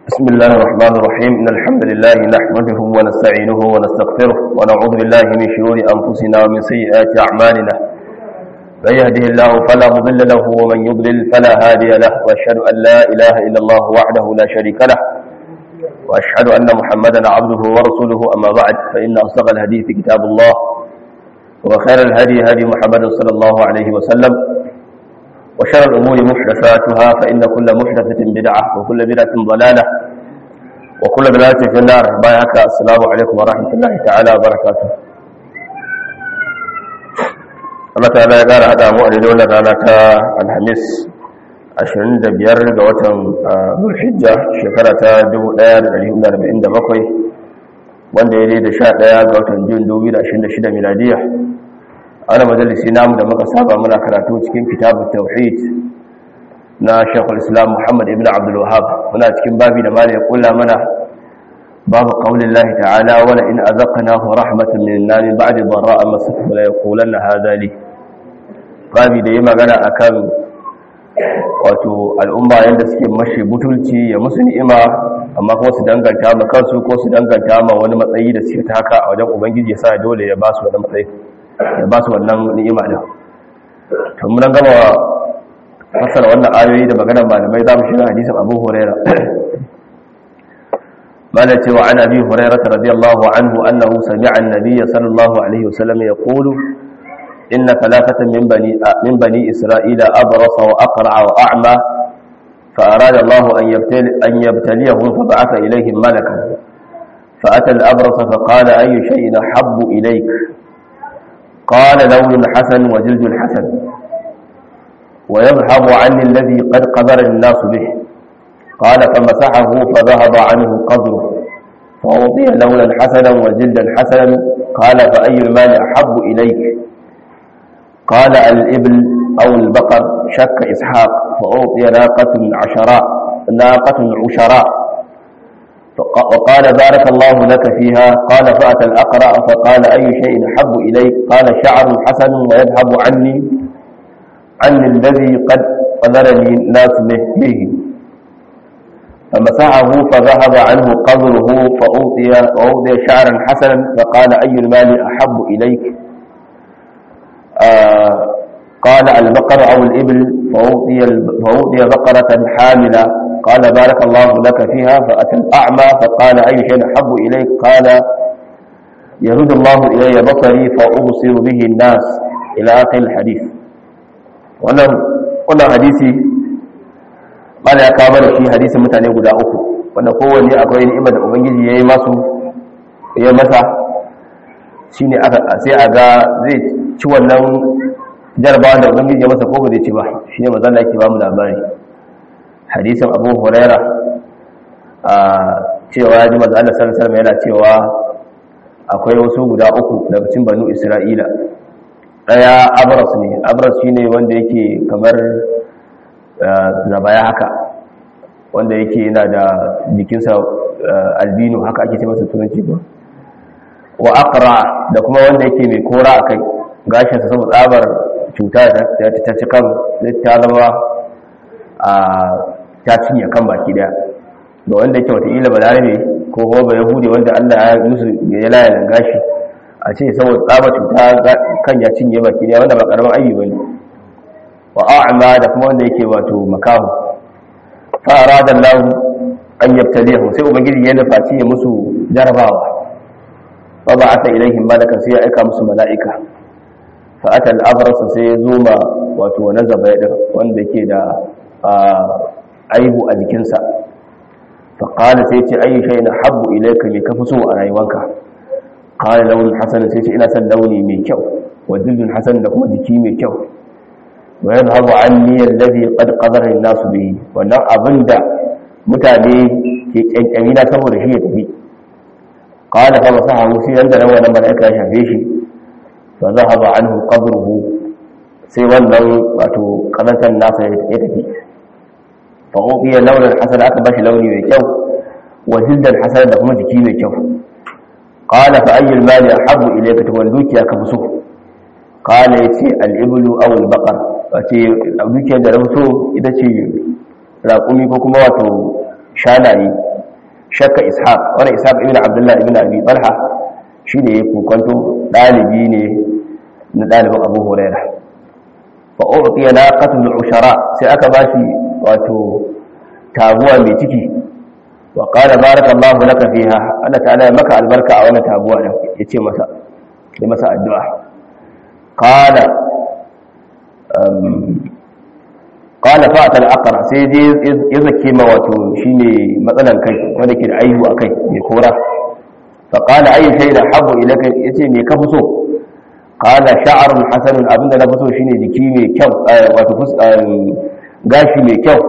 بسم الله الرحمن الرحيم إن الحمد لله نحمده ونستعينه ونستغفره ونعوذ بالله من شرور أنفسنا ومن سيئات أعمالنا من يهده الله فلا مضل له ومن يضلل فلا هادي له وأشهد أن لا إله إلا الله وحده لا شريك له وأشهد أن محمدا عبده ورسوله أما بعد فإن أصدق الحديث كتاب الله وخير الهدي هدي محمد صلى الله عليه وسلم وشر الأمور محدثاتها فإن كل محدثة بدعة وكل بدعة ضلالة وكل ضلالة في النار بايعك السلام عليكم ورحمة الله تعالى وبركاته Allah ta ya ƙara haɗa mu a daidai wannan rana ta Alhamis 25 ga watan Zulhijja shekara ta 1447 wanda ya daidai 11 ga watan Jun 2026 miladiya ana majalisi namu da muka saba muna karatu cikin kitabun tauhid na shekul islam muhammad ibn abdul wahab muna cikin babi da mala ya kula mana babu qaulin lahi ta'ala wala in azaqnahu rahmatan min nari ba'di dharra'a masathu la yaqulanna hadha li babi da yi magana akan wato al'umma yadda suke mashi butulci ya musu ni'ima amma kuma su danganta ma kansu ko su danganta ma wani matsayi da suke taka a wajen ubangiji ya sa dole ya ba su wani matsayi ya ba su wannan ni'ima din to mun gama fasara wannan ayoyi da maganar malamai zamu shiga hadisin Abu Huraira mala cewa an Abi Huraira radiyallahu anhu annahu sami'a an-nabiy sallallahu alaihi wasallam yaqulu inna thalathatan min bani min bani isra'ila abrasa wa aqra wa a'ma فأراد الله أن يبتلي أن يبتليهم فبعث إليهم ملكا فأتى الأبرص فقال أي شيء أحب إليك قال لون حسن وجلد حسن ويذهب عني الذي قد قدر الناس به قال فمسحه فذهب عنه قدره فأعطي لونا حسنا وجلدا حسنا قال فأي المال أحب إليك قال الإبل أو البقر شك إسحاق فأعطي ناقة عشراء ناقة عشراء وقال بارك الله لك فيها قال فأتى الأقرأ فقال أي شيء أحب إليك قال شعر حسن ويذهب عني عني الذي قد قدرني الناس به فمسحه فذهب عنه قدره فأوطي, فأوطي شعرا حسنا فقال أي المال أحب إليك آه قال البقر أو الإبل فأوطي, فأوطي بقرة حاملة قال بارك الله لك فيها فأتى الأعمى فقال أي شيء أحب إليك قال يرد الله إلي بصري فأبصر به الناس إلى آخر الحديث wannan hadisi bala ya kawo da shi hadisin mutane guda uku wanda kowanne akwai ni'imar da ubangiji ya yi masu ya masa shine aka sai a ga zai ci wannan jarabawa da ubangiji ya masa ko ba zai ci ba shine manzon da yake ba mu labari hadisin abu huraira a cewa ya ji maza Allah sallallahu yana cewa akwai wasu guda uku daga cikin banu isra'ila daya abras ne abras shine wanda yake kamar zabaya haka wanda yake yana da jikinsa albino haka ake ce masa turanci ba wa aqra da kuma wanda yake mai kora akai gashinsa saboda tsabar cuta ta ci kan ta zama a ta cinye kan baki daya da wanda yake wataƙila balarabe ko kuma ba yahudi wanda allah ya musu ya laya gashi a ce saboda tsaba cuta kan ya cinye baki daya wanda ba karamin ayyu bane wa a'ma da kuma wanda yake wato makahu fa arada allah an yabtaliyahu sai ubangiji ya nufaci ya musu jarabawa fa ba'atha ilaihim malakan sai ya aika musu mala'ika fa ata al-abras sai ya zo ma wato wani zabaya wanda yake da aibu a jikinsa faƙala sai ce ayi shai na habbu ilaika mai kafi so a rayuwanka ƙala launin hasan sai ce ina son launi mai kyau wa dildin hasan da kuma jiki mai kyau wa yadda habu an niyyar lafi ƙad ƙadarin nasu bihi wannan abin da mutane ke ƙyanƙyami na saboda shi ya tafi ƙala fa masu hagu sai yanda nan wannan mala'ika ya shafe shi fa za haɓa an hu sai wannan wato ƙazantar nasa ya tafi fa'o'iyya launin hasana aka bashi launi mai kyau wa jildar hasana da kuma jiki mai kyau qala fa ayyul mali ahabbu ilayka to wani dukiya ka fi so qala yace al-iblu aw al-baqar wace dukiyar da rafi so ita ce raƙumi ko kuma wato shanaye shakka ishaq wani ishaq ibn abdullah ibn abi talha shi ne ya kokonto ɗalibi ne na ɗalibin abu huraira fa u'tiya naqatul ushara sai aka bashi wato taguwa mai ciki wa qala barakallahu laka fiha Allah ta'ala ya maka albarka a wannan taguwa din yace masa ya masa addu'a qala qala fa'at al-aqra sai dai ya zake ma wato shine matsalan kai wanda ke da aihu akai mai kora fa qala ayi shay'in habbu ilaka yace me ka fi so qala sha'run hasanun abinda na fi so shine jiki mai kyau wato gashi mai kyau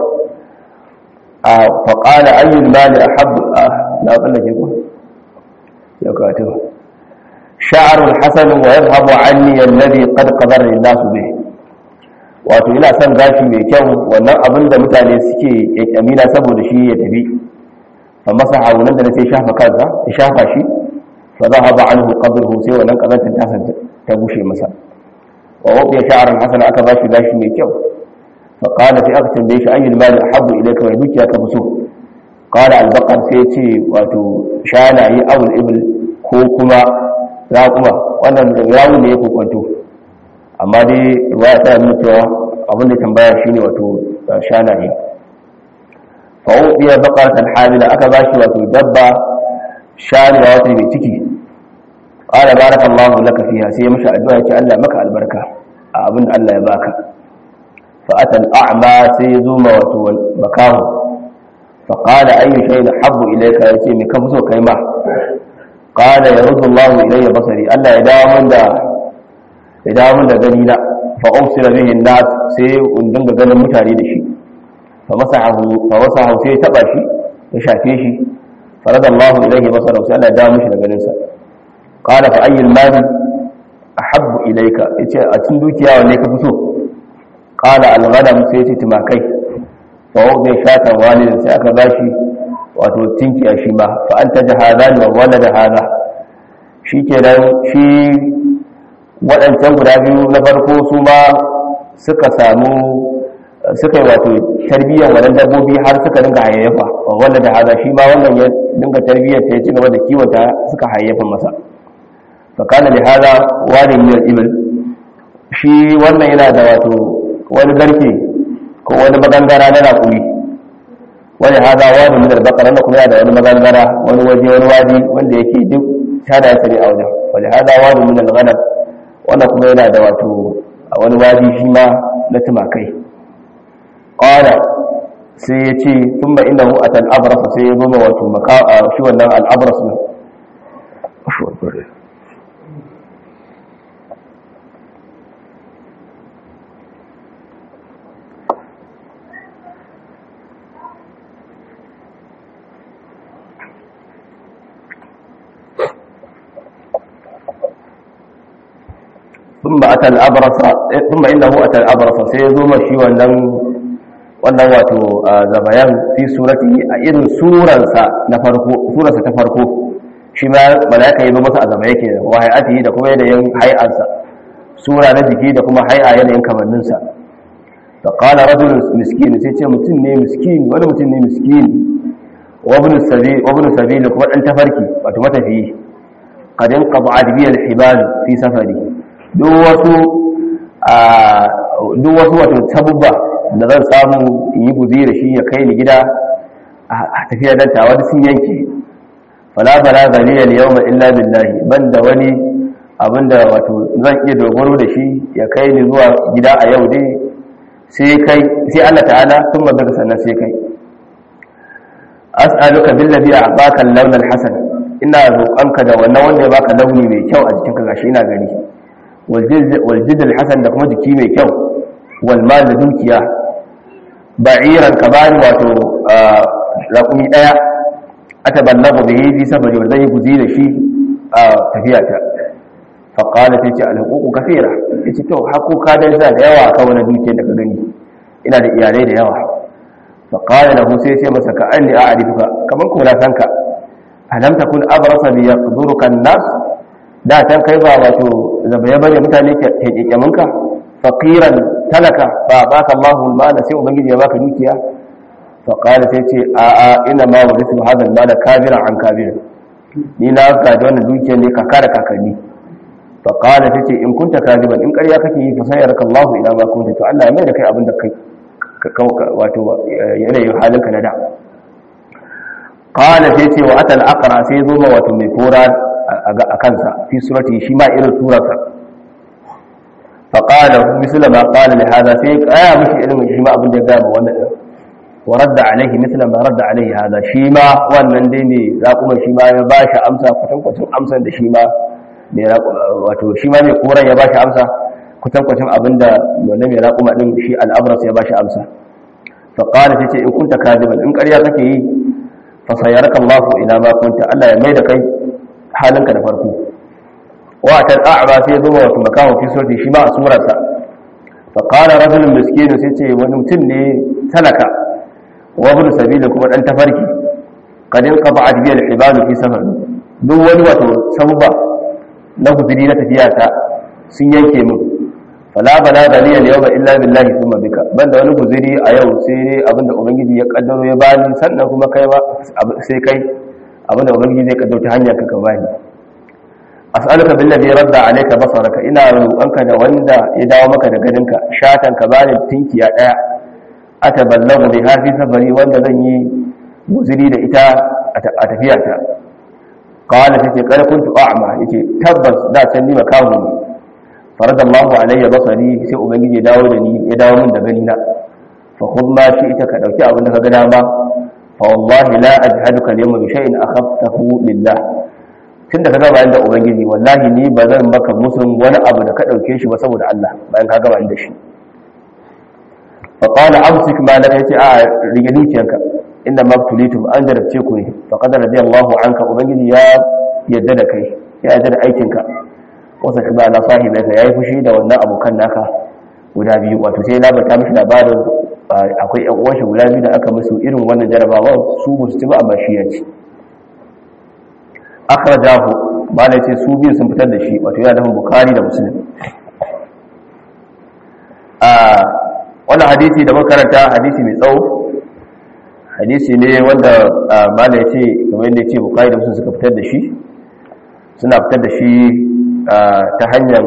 fa qala ayyul mali ahabbu na tsallake ku ya kato sha'run hasanun wa yadhhabu anni alladhi qad qadara an-nasu bih wato ina son gashi mai kyau wannan abin da mutane suke kyamina saboda shi ya tafi fa masa hawunan da sai shafa kansa ya shafa shi fa za haɓa an hukadurhu sai wannan ƙazantar tasa ta bushe masa wa waɓe sha'arar hasana aka ba shi gashi mai kyau fa ƙada sai aka tambaye shi ayyul mali ahabbu ilayka mai dukiya ka fi so ƙada albaqar sai ya ce wato shanaye awul ibil ko kuma raƙuma wannan rawu ne ya kokwanto amma dai ruwaya ta nuna cewa abin da tambaya shine wato shanaye fa ubiya baqaratan hamila aka bashi wato dabba shaniya wato mai ciki qala barakallahu laka fiha sai ya mishi addu'a yace Allah maka albarka a abin da Allah ya baka fa ata al-a'ma sai ya zo ma wato makahu fa qala ayyu shay'in habbu ilayka yace me ka fi so kai ma qala yaruddu Allahu ilayya basari Allah ya dawo min da ya dawo min da gani na fa usira bihi nas sai in dinga ganin mutane da shi fa masahu fa wasahu sai ya taba shi ya shafe shi farada Allah ilayhi basara sai Allah ya dawo mishi da ganin sa qala fa ayyul mali ahabbu ilayka yace a cikin dukiya wanne ka fi so qala al ghanam sai yace timakai fa wanda shatan walidin sai aka bashi wato tinkiya shi ma fa anta jahadani wa walada hada shikenan shi waɗancan guda biyu na farko su ma suka samu suka yi wato tarbiyyar wannan dabbobi har suka dinga hayayyafa wanda da haza shi ma wannan ya dinga tarbiyyar ta ya ci gaba da kiwata suka hayayyafa masa fakana da haza wani miyar ibil shi wannan yana da wato wani garke ko wani magangara na raƙuri wani haza wani miyar bakar wanda kuma yana da wani magangara wani waje wani wadi wanda yake duk tada ya sani a wajen wani haza wani miyar ganar wannan kuma yana da wato a wani wadi shi ma na tumakai ƙwada sai ya ce sun ba inda a tal'abarasa sai ya zoma wato shi wannan al'abaras ne ثم أتى الأبرص ثم إنه أتى الأبرص سيزوم شي wannan wannan wato zabayan fi surati a irin suransa na farko surarsa ta farko shi ma malaika yazo masa a zaba yake wa hayati da kuma yanayin hay'arsa sura na jiki da kuma hay'a yanayin kamannin sa fa qala rajul miskin sai ce mutum ne miskin wani mutum ne miskin wa ibn sabil wa ibn sabil kuma dan tafarki wato matafiyi qad inqada bi al-hibal fi safari duk wasu duk wasu wato sabubba da zan samu in yi guzi da shi ya kai ni gida a tafiya dan tawa da sun yanke fala bala zaliya al yawma illa billahi banda wani abinda wato zan iya dogaro da shi ya kai ni zuwa gida a yau dai sai kai sai Allah ta'ala sun mazaka sannan sai kai as'aluka billazi a'baka al-lawn al-hasan ina roƙonka da wannan wanda ya baka launi mai kyau a jikinka gashi ina gani waljid alhasan da kuma jiki mai kyau walmal da dukiya ba'iran ka bani wato raƙumi ɗaya ata ballagu bihi fi safari wa zai guzi da shi a tafiyata fa qala ta ce alhuququ kathira yace to hakuka dan sa da yawa ka wani dukiyar da ka gani ina da iyalai da yawa fa qala lahu sai ce masa ka anni a'rifuka kaman ko na sanka alam takun abrasa bi yaqduruka an-nas da can kai ba wato zabaye bane mutane ke kekkeminka faqiran talaka fa baka Allahu al-mala sai ubangiji ya baka dukiya faƙala sai ce a a ina ma wa risu hazan ma da kabira an kabira ni na gaji wannan dukiyar ne kaka da kakanni faƙala sai ce in kunta kaziban in ƙarya kake yi fa sayar ka Allahu ila ma kunta to Allah ya mai da kai abin da kai wato yanayin halinka na da qala sai ce wa atal aqra sai zo ma wato mai kora a kansa fi surati shi ma irin surarsa فقال مثل ما قال لهذا في آية مش علم شيما أبن جزام ورد عليه مثل ما رد عليه هذا شيما wannan dai ne raƙuma shima ya bashi amsa kwatankwacin amsan da shima ne wato shima mai koran ya bashi amsa kwatankwacin abinda wanda mai raƙuma din shi al'abras ya bashi amsa fa qala tace in kunta kadiban in ƙarya kake yi fa sayaraka Allah ila ma kunta Allah ya mai da kai halinka da farko wata a'ba sai zo wato makawo fi surti shi ma a surarsa fa qala rajulun miskin sai ce wani mutum ne talaka wa ibn sabila kuma dan tafarki kadin qata'at bi al-ibad fi safar duk wani wato sabba na guduri na tafiya ta sun yanke min fala bala galiya yawma illa billahi thumma bika banda wani guzuri a yau sai dai abinda ubangiji ya kaddaro ya bani sannan kuma kai ma sai kai abinda ubangiji zai kaddaro ta hanyar ka ka bani as'aluka billazi radda alayka basaraka ina roƙonka da wanda ya dawo maka da ganinka shatan ka bani tinkiya daya ataballagu bi hafi safari wanda zan yi guzuri da ita a tafiya ta qala tace kada kuntu a'ma yace tabbas da can ni makahu ne faradallahu alayya basari sai ubangiji ya dawo da ni ya dawo min da gani na fa khudh ma shi ita ka dauki abin da ka ga dama fa wallahi la ajhaduka al-yawma bi shay'in akhaftahu lillah tunda ka gaba da ubangiji wallahi ni ba zan maka musun wani abu da ka dauke shi ba saboda Allah bayan ka gaba da shi fa qala amsik ma la yace a rige dukiyanka inda mabtulitum an jarabce ku ne fa qad radiyallahu anka ubangiji ya yadda da kai ya yadda da aikinka wasa kuma na sahibinka yayi fushi da wannan abokan naka guda biyu wato sai labarta mishi labarin akwai yan uwan shi guda biyu da aka musu irin wannan jarabawa su ba su ci ba amma shi ya ci akhrajahu bala ce su biyu sun fitar da shi wato yana da bukhari da muslim a wannan hadisi da makaranta hadisi mai tsawo hadisi ne wanda bala ya ce kamar yadda ya ce bukhari da muslim suka fitar da shi suna fitar da shi ta hanyar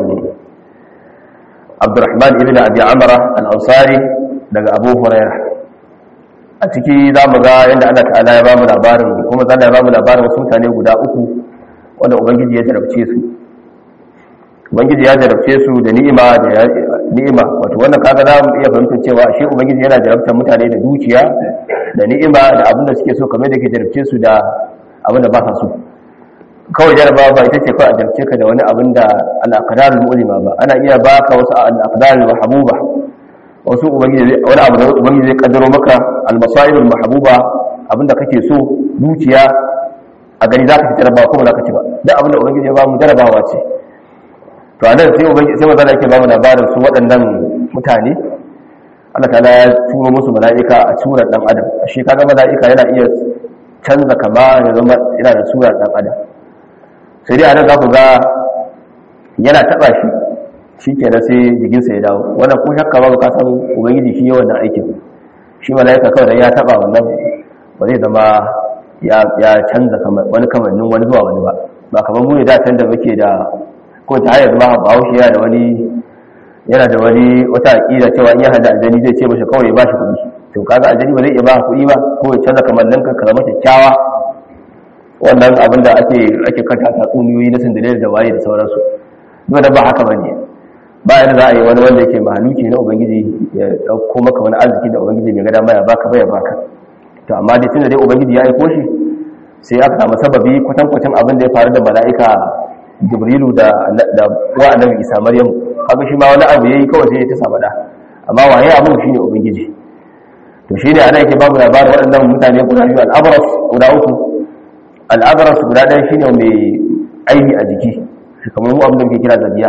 abdurrahman ibn abi amara al-ansari daga abu hurairah a ciki za mu ga yadda Allah ta'ala ya ba mu labarin kuma zan ya ba mu labarin wasu mutane guda uku wanda ubangiji ya jarabce su ubangiji ya jarabce su da ni'ima da ni'ima wato wannan kaga za mu iya fahimtar cewa shi ubangiji yana jarabtar mutane da dukiya da ni'ima da abin da suke so kamar da ke jarabce su da abin da ba sa so kawai jarabawa ba ita ce kawai a jarabce ka da wani abin da al-aqdarul mu'lima ba ana iya baka wasu al-aqdarul mahbuba wasu ubangiji wani abu da ubangiji zai kaddaro maka almasaibul mahbuba abinda kake so dukiya a gani zaka ci jarabawa kuma zaka ci ba duk abinda ubangiji ya ba mu jarabawa ce to anan sai ubangiji sai mazala yake ba mu labarin su waɗannan mutane Allah ta'ala ya turo musu mala'ika a surar dan adam shi kaga mala'ika yana iya canza kama ya zama yana da surar dan adam sai dai anan za ku ga yana taba shi shi ke da sai jikinsa ya dawo wannan ko shakka ba ka san ubangiji shi yawan da aikin shi mala'ika kawai da ya taba wannan ba zai zama ya canza wani kamannin wani zuwa wani ba ba kamar mu ne da can da muke da ko ta hayar ma ba haushi yana da wani yana da wani wata aƙida cewa in ya hada aljani zai ce mashi kawai ya bashi kuɗi to kaga aljani ba zai iya ba kuɗi ba ko ya canza kamannin ka ka zama kyakkyawa wannan abin da ake ake kanta tatsuniyoyi na sindire da waye da sauransu dole ba haka bane bayan za a yi wani wanda yake mahaluki na ubangiji ya dauko maka wani arziki da ubangiji mai gada maya baka baya baka to amma dai tunda dai ubangiji ya aiko shi sai aka samu sababi kwatankwacin abin da ya faru da mala'ika jibrilu da da wa annabi isa maryam kaga shi ma wani abu yayi kawai sai ya ta samu da amma waye abin shine ubangiji to shine ana yake babu labarin waɗannan mutane guda biyu al-abras guda uku al-abras guda ɗaya shine mai aibi a jiki kamar mu abin da muke kira zabiya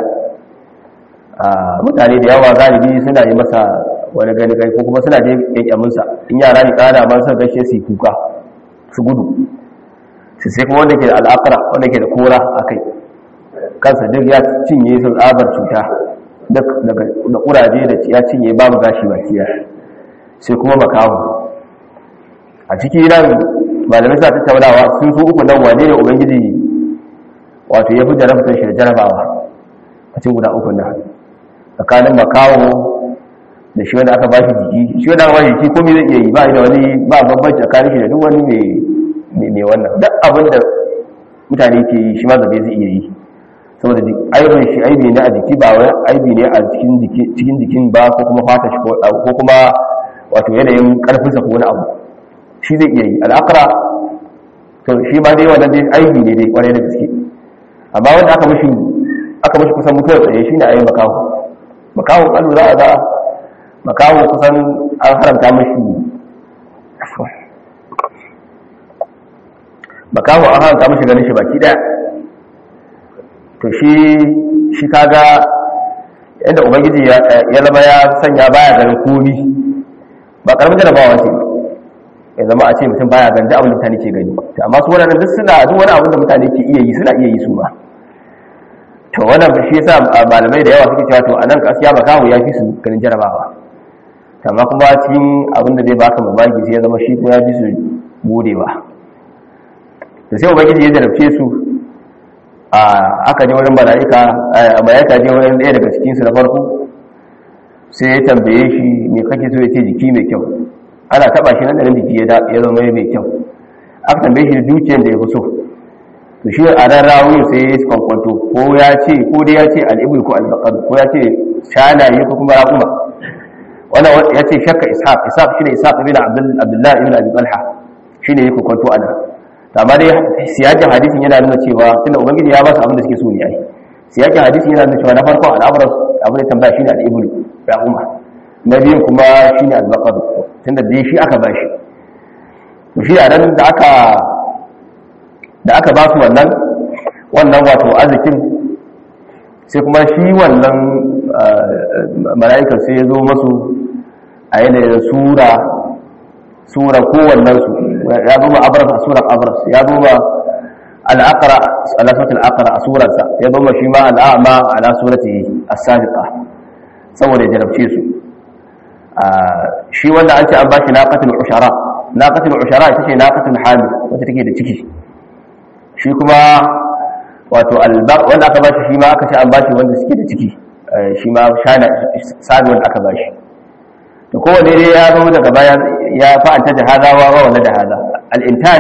mutane da yawa galibi suna yi masa wani gani gai ko kuma suna je kyankyaminsa in yara ne ƙana ma sun gashe su kuka su gudu su sai kuma wanda ke da al'akara wanda ke da kora a kai kansa duk ya cinye sun tsabar cuta da kuraje da ya cinye babu gashi ba kiya sai kuma makawo a ciki nan malamai sa tattaunawa sun su uku nan wane ne ubangiji wato ya fi jarabtar shi da jarabawa a cikin guda uku nan tsakanin makawo da shi wanda aka ba shi jiki shi wanda aka ba shi jiki komai zai iya yi ba da wani ba bambanci tsakanin shi da duk wani mai wannan duk abin da mutane ke yi shi ma zabe zai iya yi saboda aibin shi aibi ne a jiki ba wai aibi ne a cikin jikin ba ko kuma fata shi ko kuma wato yanayin karfinsa ko wani abu shi zai iya yi al'akara to shi ma dai wannan dai aibi ne dai kwarai da gaske amma wanda aka mashi aka mashi kusan mutuwar tsaye shi ne a yi makaho makaho kallu za a za makaho kusan an haramta mashi makaho an haramta mashi ganin shi baki daya to shi shi kaga yadda ubangiji ya zama ya sanya baya ganin komi ba karamin jarabawa ce ya zama a ce mutum baya ganin abin da mutane ke gani amma su wadannan duk suna duk wani abin da mutane ke iya yi suna iya yi su ma to wannan shi yasa malamai da yawa suke cewa to anan kasiya makaho ya fi su ganin jarabawa amma kuma cikin abin da zai baka mamaki sai ya zama shi kuma ya fi su godewa da sai ubangiji ya jarabce su aka je wurin mala'ika mala'ika je wurin ɗaya daga cikinsu na farko sai ya tambaye shi me kake so ya ce jiki mai kyau ana taba shi nan da jiki ya zama mai kyau aka tambaye shi da dukiyar da ya fi so to shi a ran rawun sai ya kwankwanto ko ya ce ko dai ya ce al'ibul ko albaqar ko ya ce shanaye ko kuma raƙuma wannan ya ce shakka ishaq ishaq shine ishaq ibn abdullah ibn abi talha shine ya kwankwanto ana amma dai siyakin hadisin yana nuna cewa tunda ubangiji ya ba su abin da suke so ne ai siyakin hadisin yana nuna cewa na farko al'amuran abin da tambaya shine al'ibul ya umma na biyun kuma shine al-baqar tunda dai shi aka ba shi to shi a nan da aka da aka ba su wannan wannan wato arzikin sai kuma shi wannan mala'ikan sai ya zo masu a yanayin sura sura kowannensu ya zo ma abras a surar abras ya zo ma al'akara alasatul akara a surarsa ya zo ma shi ma al'ama ala surati as-sabiqa saboda ya jarabce su shi wanda an ce an bashi naqatul ushara naqatul ushara ita ce naqatul hamil wacce take da ciki shi kuma wato albaq wanda aka bashi shi ma aka ce an bashi wanda suke da ciki shi ma shana sabi wanda aka bashi to kowane dai ya zo daga baya ya fa'anta da hada wa wala da hada al-intaj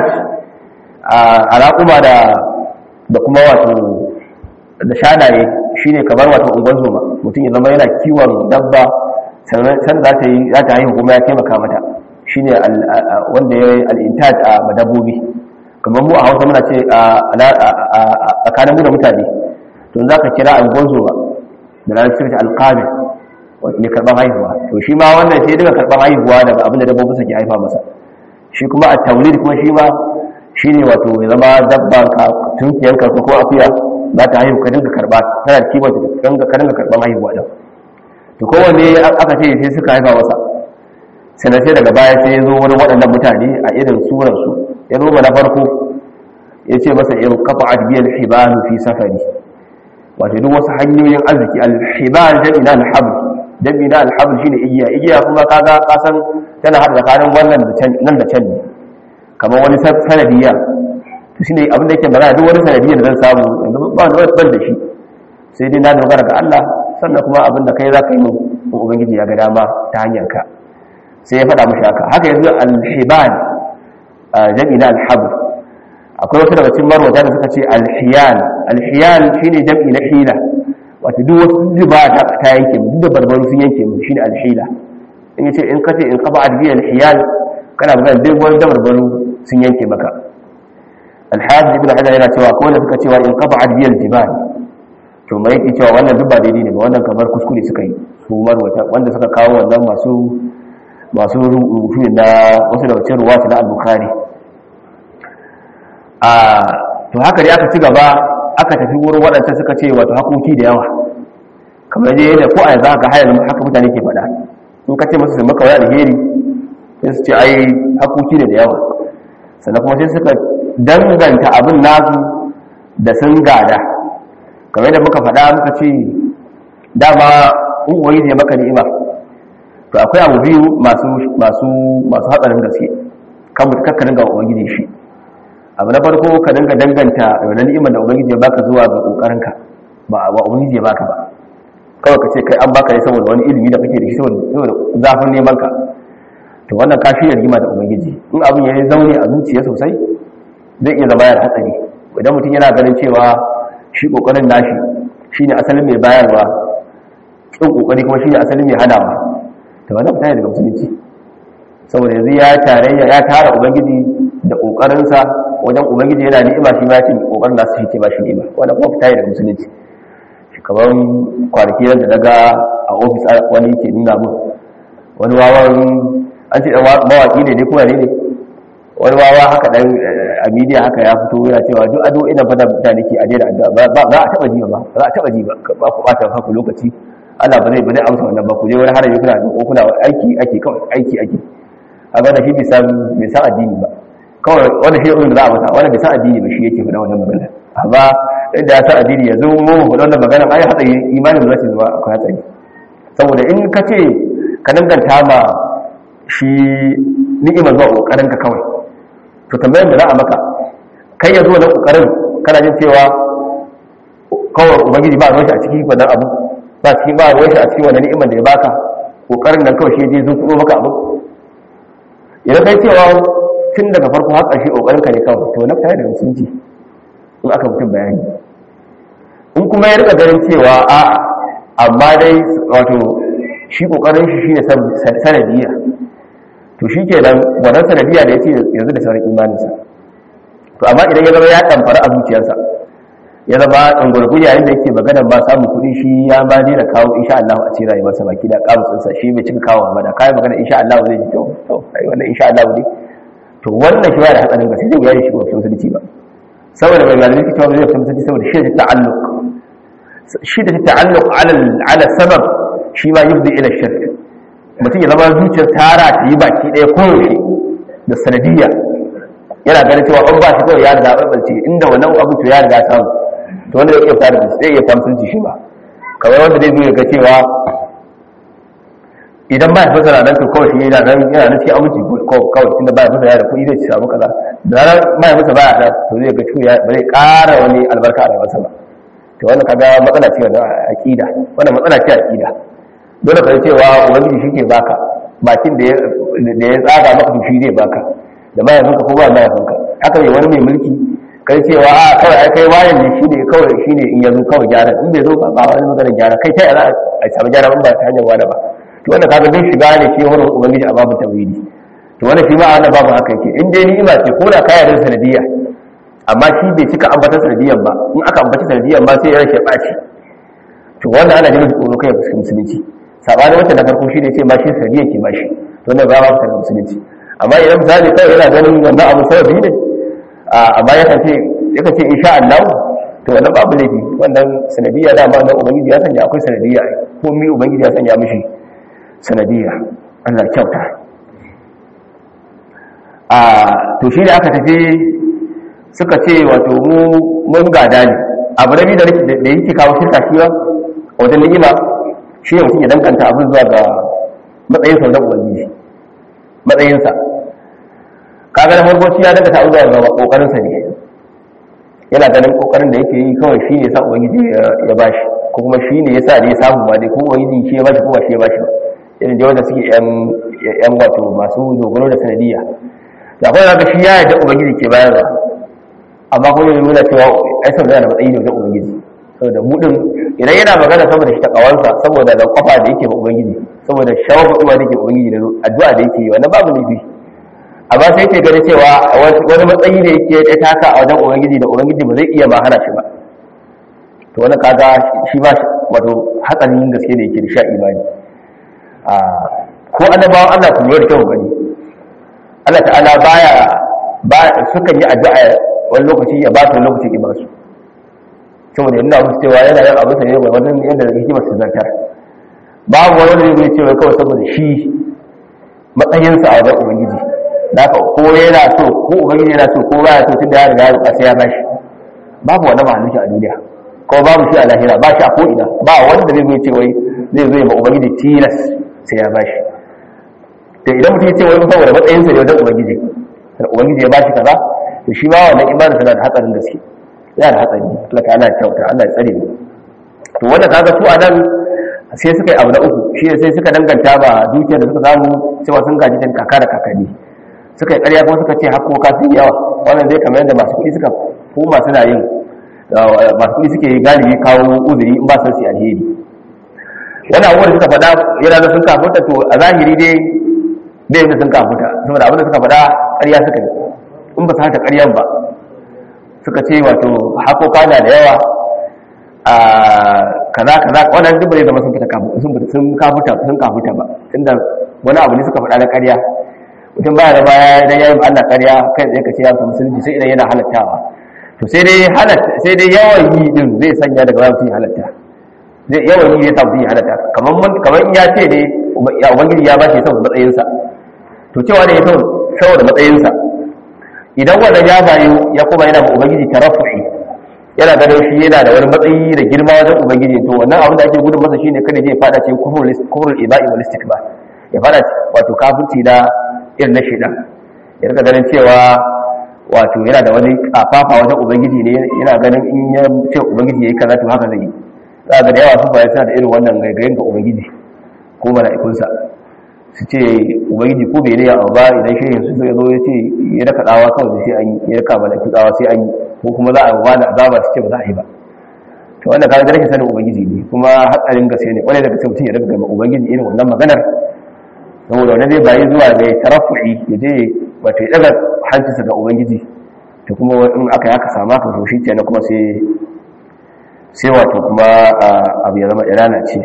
a raƙuma da da kuma wato da shanaye shine kamar wato ungon zoma mutum ya zama yana kiwon dabba sannan za ta yi za ta haihu kuma ya taimaka mata shine wanda ya yi al-intaj a madabbobi kamar mu a Hausa muna ce a tsakanin mu da mutane to za ka kira ungon zoma da larabci ta al-qabil mai karban haihuwa to shi ma wannan sai daga karban haihuwa daga abin da dabbobin ke haifa masa shi kuma a taulid kuma shi ma shi ne wato ya zama dabban ka tunkiyanka ko akuya za ta haihu ka dinga karba tana da kiwon ka dinga karban haihuwa din to kowanne aka ce sai suka haifa masa sannan sai daga baya sai ya zo wani waɗannan mutane a irin surarsu ya zo na farko ya ce masa in kafa adbiyar hibalu fi safari wato duk wasu hanyoyin arziki alhibal jami'in alhabl jami'in alhabl shine igiya igiya kuma kaga kasan tana hada tsakanin wannan da can nan da can ne kamar wani sanadiyya to shine abin da yake magana duk wani sanadiyya da zan samu yanzu ba da ban da shi sai dai na dogara ga Allah sannan kuma abin da kai za ka yi mu ubangiji ya ga dama ta hanyar ka sai ya faɗa mashi haka haka yanzu alhibal jami'in alhabl akwai wasu daga cikin marwata da suka ce alhiyal alhiyal shine jam'i na hila wato duk wasu zuba ta ta yanke mu duk da barbaru sun yanke mu shine alhila in yace in kace in qaba adbi alhiyal kana magana duk wani da barbaru sun yanke maka alhaji ibn hajar yana cewa ko da suka cewa in qaba adbi aljibal to mai yake cewa wannan duk ba daidai ne ba wannan kamar kuskure suka yi su marwata wanda suka kawo wannan masu masu rubutu na wasu daga cikin ruwata na al-bukhari a to haka dai aka ci gaba aka tafi wurin waɗanda suka ce wato hakoki da yawa kamar dai yadda ko a yanzu haka hayar haka mutane ke faɗa in ka ce musu su maka wani alheri sai su ce ai hakoki ne da yawa sannan kuma sai suka danganta abin nasu da sun gada kamar yadda muka faɗa muka ce dama in uwayi zai maka ni'ima to akwai abu biyu masu masu masu hatsarin gaske kan mutu kakka dinga ubangiji shi abu na farko ka dinga danganta wannan ni'imar da ubangiji ya baka zuwa ga kokarinka ba ba ubangiji ya baka ba kawai ka ce kai an baka ne saboda wani ilimi da kake da shi saboda zafin neman ka to wannan ka shirya rigima da ubangiji in abin ya zaune a zuciya sosai zai iya zama yana hatsari idan mutum yana ganin cewa shi kokarin nashi shine asalin mai bayarwa kin kokari kuma shine asalin mai hadawa to wannan fita daga musulunci saboda yanzu ya tarayya ya tara ubangiji da kokarinsa wajen ubangiji yana ni'ima shi ma ya ce kokarin nasu shi ke ba shi ni'ima wannan kuma fita daga musulunci kamar kwanaki da daga a ofis wani ke nuna mun wani wawan an ce mawaki ne dai kuma ne ne wani wawa haka dan a media haka ya fito yana cewa duk ado ina fada mutane ke a daina addu'a ba za a taba ji ba ba za a taba ji ba ba ku bata haku lokaci Allah ba zai ba zai amsa wannan ba ku je wani haraji kuna da kuna aiki ake kawai aiki ake kaga da shi bai san bai san addini ba kawai wanda shi ne da za a masa wanda bai san addini ba shi yake faɗa wannan magana amma inda ya san addini yanzu mu mu faɗa wannan magana ai hatsari imanin da zai zama akwai hatsari saboda in ka ce ka danganta ma shi ni'imar zuwa kokarin ka kawai to tambayar da za a maka kai ya zo da kokarin kana jin cewa kawai ubangiji ba ruwan shi a ciki wannan abu ba ciki ba ruwan shi a cikin wannan ni'imar da ya baka kokarin nan kawai shi je zo kuma maka abu idan kai cewa tun daga farko har ƙarshe kokarin ka ne kawai to na fita da musulunci in aka mutum bayani in kuma ya rika ganin cewa a amma dai wato shi kokarin shi shine sanadiyya to shi ke nan wannan sanadiyya da ya ce yanzu da sauran imaninsa to amma idan ya zama ya ɗamfara a zuciyarsa ya zama ɗangwargu yayin da yake magana ba samun kuɗi shi ya ma daina kawo insha Allah a cikin rayuwarsa baki da ƙamusinsa shi bai cika kawo ba da kayan magana insha Allah zai ji kyau to ai wannan insha Allah ne to wannan shi ba da hatsarin gaske zai bayani shi ba fitin musulunci ba saboda mai malamai cewa zai fitin musulunci saboda shi da ta'alluq shi da ta'alluq ala ala sabab shi ma yubdi ila shirk mutum ya zama zuciyar tara ta yi baki ɗaya koyaushe da sanadiyya yana ganin cewa an ba shi kawai ya riga ɓalɓalce inda wannan abu to ya riga samu to wanda zai iya fita da zai iya fita musulunci shi ba kamar wanda zai zo ya ga cewa idan ba ya fasa na nan to kawai shi yana nan yana nan cikin aminci kawai tunda ba ya fasa ya da kuɗi zai ci samu kaza da ranar ba ya fasa ba ya da to zai ga cewa ba zai ƙara wani albarka a rayuwarsa ba to wannan kaga matsala ce wannan aqida wannan matsala ce aqida dole ka cewa ubangiji shi ke baka bakin da ya tsaga maka to shi zai baka da mahaifinka ko ba mahaifinka haka ne wani mai mulki kai cewa a kawai ai kai wayan ne shine kawai shine in yazo kawai gyara in bai zo ba ba wani magana gyara kai ta yana a samu gyara in ba ta hanyar wani ba to wannan kaga duk shiga ne shi wurin ubangiji a babu tawhidi to wannan shi ma ana babu haka yake in dai ni'ima ce ko da kaya da sanadiyya amma shi bai cika ambata sanadiyyan ba in aka ambata sanadiyyan ba sai ya rashe baci to wannan ana jin tsoro kai fuskin musulunci sabanin wata na farko shi ne ce ma shi sanadiyya ke ba shi to wannan ba ma fitar da musulunci amma idan misali kai yana ganin wannan abu sababi ne amma yakan ce yakan ce insha Allah to wannan babu laifi wannan sanadiyya da ma dan ubangiji ya sanya akwai sanadiyya ko mi ubangiji ya sanya mishi sanadiyya Allah kyauta a to shi da aka tafi suka ce wato mu mun gada ne abu rabi da da yake kawo shirka shi ba wajen ni'ima shi ne mutum ya dankanta abin zuwa ga matsayin sa wajen ubangiji matsayinsa kaga da farko shi ya daga ta zuwa ga kokarin sa ne yana ganin kokarin da yake yi kawai shi ne sa ubangiji ya bashi ko kuma shi ne yasa ne ya samu ba dai ko ubangiji shi ya bashi ko ba shi ya bashi ba irin da wanda suke yan yan wato masu dogaro da sanadiyya da kuma zaka shi ya yarda ubangiji ke bayarwa amma kuma yana nuna cewa ai sau da matsayi ne wajen ubangiji saboda mu din idan yana magana saboda shi takawansa saboda da kwafa da yake ba ubangiji saboda shawar kuɗuwa da yake ubangiji da addu'a da yake yi wannan babu laifi amma sai ke gani cewa wani matsayi da yake ya taka a wajen ubangiji da ubangiji ba zai iya ma hana shi ba to wani kaga shi ba wato hatsarin gaske da yake da sha imani ko annabawan Allah ku lura da kyau gani Allah ta'ala baya ba sukan yi addu'a wani lokaci ya ba su wani lokaci ya ba su saboda yana musu cewa yana yin abin sa ne ga wannan yadda hikimar su zartar babu wani wanda zai cewa kawai saboda shi matsayinsa a wajen ubangiji haka ko yana so ko ubangiji yana so ko baya so tun da ya riga ya sai ya bashi babu wani mahalicci a duniya ko babu shi a lahira ba shi a ko'ina ba wanda zai zai ce wai zai zo ya ma ubangiji tilas sai ya bashi to idan mutum ya ce wai saboda matsayinsa ne wajen ubangiji ubangiji ya bashi kaza to shi ma wannan imanin tana da hatsarin gaske yana da hatsari Allah ta Allah kyauta Allah ya tsare mu to wanda kaga su a nan sai suka yi abu na uku shi sai suka danganta ba dukiyar da suka samu cewa sun gaji ta kaka da kakanni suka yi ƙarya kuma suka ce hakoka sun yawa wannan zai kamar yadda masu kuɗi suka koma suna yin masu kuɗi suke galibi kawo uzuri in ba su su alheri wani abubuwan da suka faɗa yana da sun kafuta to a zahiri dai bai yadda sun kafuta saboda abin da suka faɗa ƙarya suka yi in ba su haka ƙaryan ba suka ce wato hakoka na da yawa a kaza kaza wannan duk bai zama sun fita sun sun kafuta sun kafuta ba tunda wani abu ne suka faɗa na ƙarya mutum baya da baya idan yayi Allah ƙarya kai tsaye ka ce ya samu musulunci sai idan yana halattawa to sai dai halatta sai dai yawan yi din zai sanya daga bayan mutum halatta zai yawan yi zai sa mutum halatta kamar mun kamar in ya ce ne ya ubangiji ya bashi saboda matsayinsa to cewa ne saboda matsayinsa idan wannan ya bayu ya kuma yana ma ubangiji tarafu'i yana ganin shi yana da wani matsayi da girma wajen ubangiji to wannan abin da ake gudun masa shine kada je fada cikin kufrul iba'i wal istikbar ya fada wato kafirci da irin na shaidan ya rika ganin cewa wato yana da wani kafafa wajen ubangiji ne yana ganin in ya ce ubangiji yayi kaza to haka zai yi za ga da yawa sun fara da irin wannan gaigayen ga ubangiji ko mala'ikunsa su ce ubangiji ko bai ne ya ba idan shehin su zai zo ya ce ya raka tsawa kawai sai an yi ya raka mala'iku tsawa sai an yi ko kuma za a ba da azaba su ce ba za a yi ba to wanda kaga rashin sanin ubangiji ne kuma hatsarin gaske ne wani daga mutum ya raka gama ubangiji irin wannan maganar saboda wani zai bayi zuwa ga tarafu'i ya je wato ya daga hancinsa ga ubangiji to kuma in aka yaka sama ka to shi kenan kuma sai sai wato kuma abu ya zama irana ce